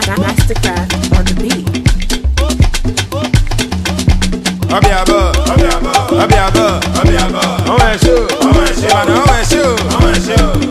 Mastercraft on the beat. Obiabo, Obiabo, Obiabo, Obiabo. On va chaud, on va chaud, on va chaud, on va chaud.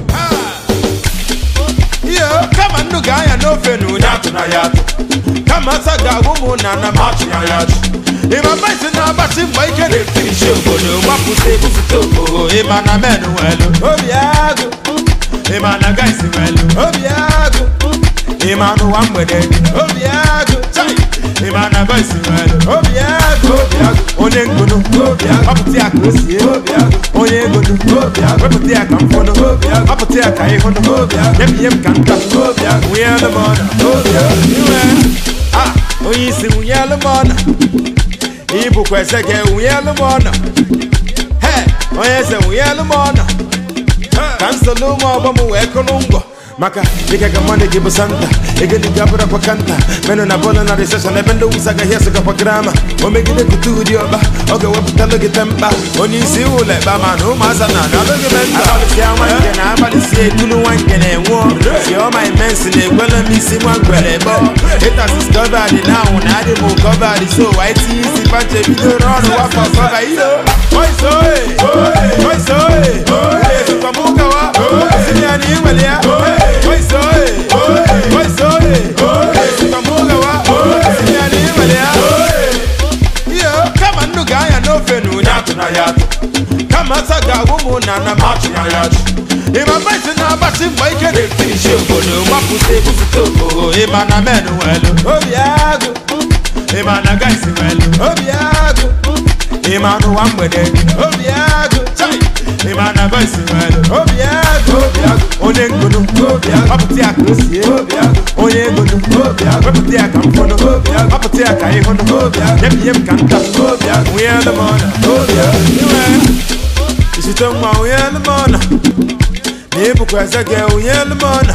Yo, kama nduga ya nofe nu nyatu na yatu. Kama saga wumu na na machu ya yatu. Ima maisi na basi mwa ike ne fini shogo no wapu se bufu toko. Ima na menu welu, obiago. Ima na gaisi welu, obiago. Ima no wambwede, obiago. Chai. Ima na gaisi welu, obiago. Onye ngono, obiago. Waputi aka osie, obiago. Onye ngono, obiago. Weputi aka mfono, obiago. Waputi aka ihono, obiago. Yemi yem kanta, obiago. Nwunye alụmọna, obiago. Iwe, ah, onye isi nwunye alụmọna. Ibukwa eze gị nwunye alụmọna. He, onye eze nwunye alụmọna. ka nsogbu ụmụ ọgbọ m wee kụrụ ngwọ maka dịka ka mmadụ gị bụ santa egeliga bụrụ kwa kanta menụ na bọọlụ na reseshọn ebe ndị wusa gaghị esogakwa grama o megide kute ụdị ọba ọ ga-ewepụtalụ gị tempa onye isi ụlọ ekpa ma na ụmụasa na alụghị menta abalịsịa nwa nke na abalịsịa etulu nwa nke na-enwụọ si ọma imensi na ekwela m isi nwa ngwere bọ ịtasis kọbadị na anwụ na adị m kọbadị so white isi panche bidoro ọrụ wafọ kọba iyo oisoe oisoe ezukwa m ụkawa sini ya na inwere ya oisoe oisoe ezukwa m ụkawa sini ya na inwere ya iyo kama nnu ga-anya n'ofe na onye atụ na ya atụ kama asa ga-agwụ m na na machụ ya ya achụ ịma maịsị na-agbasi mgbe ike na-etirishi obodo gbapụta ebupụta obodo ịma na men welu obi agụ ịma na gaisi welu obi agụ ịma n'ụwa mgbede obi agụ chai ịma na gaisi welu obi agụ onye ngonu ọpụta ya ka o sie onye ngonu wepụta ya ka mfọnụ ọpụta ya ka ịhụnụ nyebinye m ka nta nwunye alụmọna iwe isite nwa nwunye alụmọna na ịbụkwa eze gị nwunye alụmọna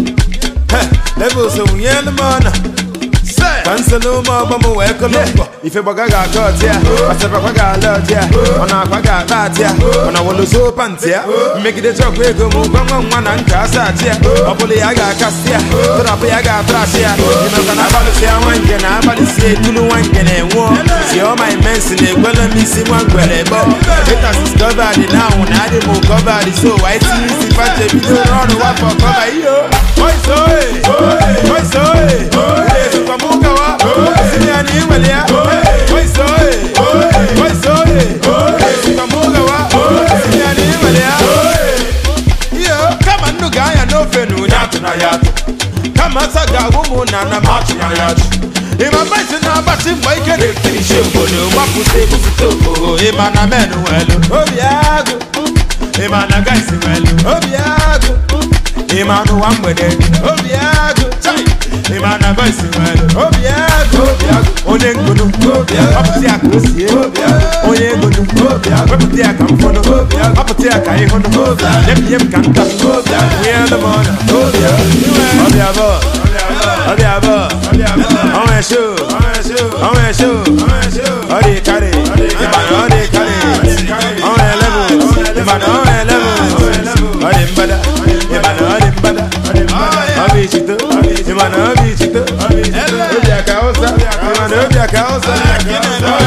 levels nwunye alụmọna ka nsogbu ụmụ ọgbọ m wee kụlụ mkpọ ife gbaga ga-aga ọtị ya asịrịkwa ga-ala ọtị ya ọ na-akwa ga-akpa atị ya ọ na wolozo pantị ya mmegide chọkwa ego m gwa nwa nwa na nka asa atị ya ọ bụla ya ga-akasị ya tụrapụ ya ga-atrasị ya imekwa na abalịsị ya nwa nke na abalịsị etulu nwa nke na-enwụọ si ọma imensi na ekwela m isi nwa ngwere bọ ịtasis kọbadị na anwụ na adị m kọbadị so white isi panche bidoro ọrụ wafọ kọba iyo oisoe oisoe ezukwa m ụkawa sini ya na inwere ya oisoe oisoe ezukwa m ụkawa sini ya na inwere ya iyo kama nnu ga-anya n'ofe na onye atụ na ya atụ kama asa ga-agwụ m na na machụ ya ya achụ ịma maịsị na-agbasi mgbe ike na-etirishi obodo gbapụta ebupụta obodo ịma na men welu obi agụ ịma na gaisi welu obi agụ ịma n'ụwa mgbede obi agụ chai ịma na gaisi welu obi agụ onye ngonu ọpụta ya ka o sie onye ngonu wepụta ya ka mfọnụ ọpụta ya ka ịhụnụ nyebinye m ka nta nwunye alụmọna ọbịa bọ ọbịa bọ ọnwa esho ọnwa esho ọ dị karị ịbana ọ dị karị ọnwa eleven ịbana ọnwa eleven ọ dị mbada ịbana ọ dị mbada ọ bụ ichito ịbana ọ bụ ichito obi aka ụsa ịbana obi aka ụsa